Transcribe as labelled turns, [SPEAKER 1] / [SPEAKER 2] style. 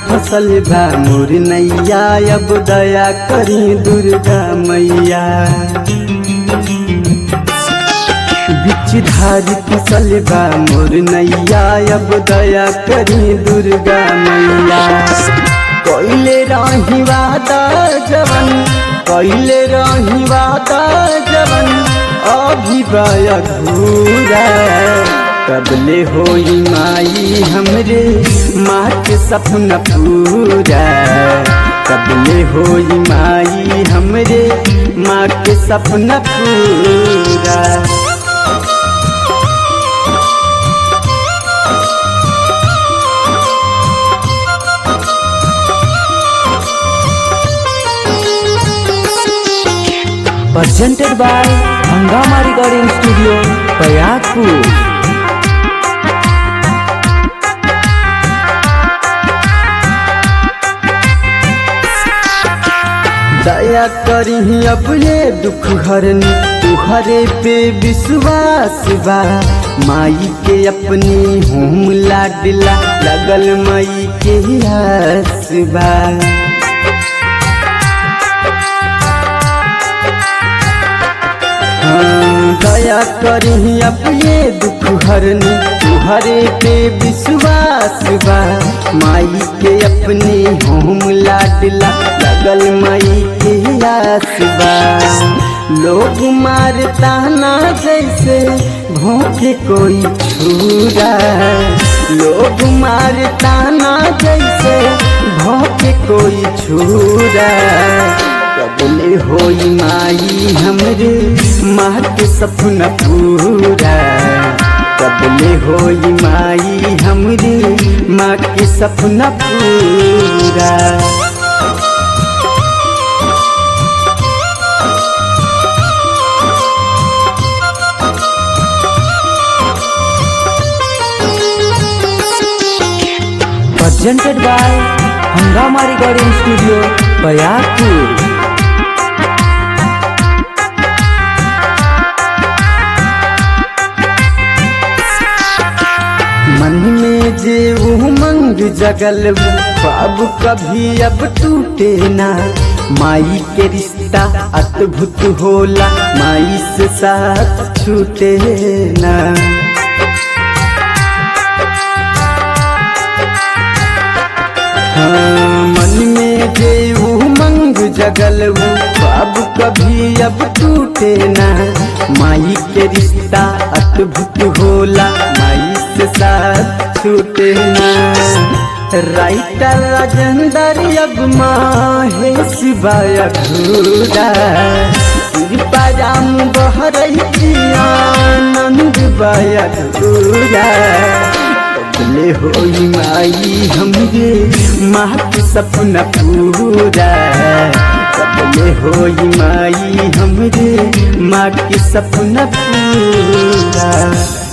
[SPEAKER 1] फसल बा मोर नैया अब दया करी दुर्गा मैया बिच धारी फसल बा मोर नैया अब दया करी दुर्गा मैया कैले रही वादा जवन कैले रही वादा जवन अभी अधूरा कबले होई माई हमरे माँ के सपना पूरा कबले होई माई हमरे माँ के सपना पूरा
[SPEAKER 2] presented by Hangama Recording Studio, Payakpur.
[SPEAKER 1] दया करी अब ये दुख हरनी तुहरे पे विश्वास बा माई के अपनी होम लाडला लगल माई के आस बा हाँ, दया करी अब ये दुख हरनी तुहरे पे विश्वास बा माई के अपनी होम लाडला लगल माई के आस बा लोग मारता ना जैसे भोंके कोई छुरा लोग मारता ना जैसे भोंके कोई छुरा कबले होई माई हमरे माँ के सपना पूरा कबले होई माई हमरे माँ के सपना पूरा
[SPEAKER 2] Presented by Hangama Recording Studio, Payakpur.
[SPEAKER 1] मन में जे उमंग जगल ख्वाब कभी अब टूटे ना माई के रिश्ता अद्भुत होला माई से साथ छूटे ना हाँ, मन में जे उमंग जगल ख्वाब कभी अब टूटे ना माई के रिश्ता अद्भुत होला माई से साथ छूटे ना राइटर राजेंद्र अब माहे सिवाय अधूरा सिरपाराम बहरई आनंद बाय अधूरा कबले होई माई हमरे माँ के सपना पूरा कबले होई माई हमरे माँ के सपना पूरा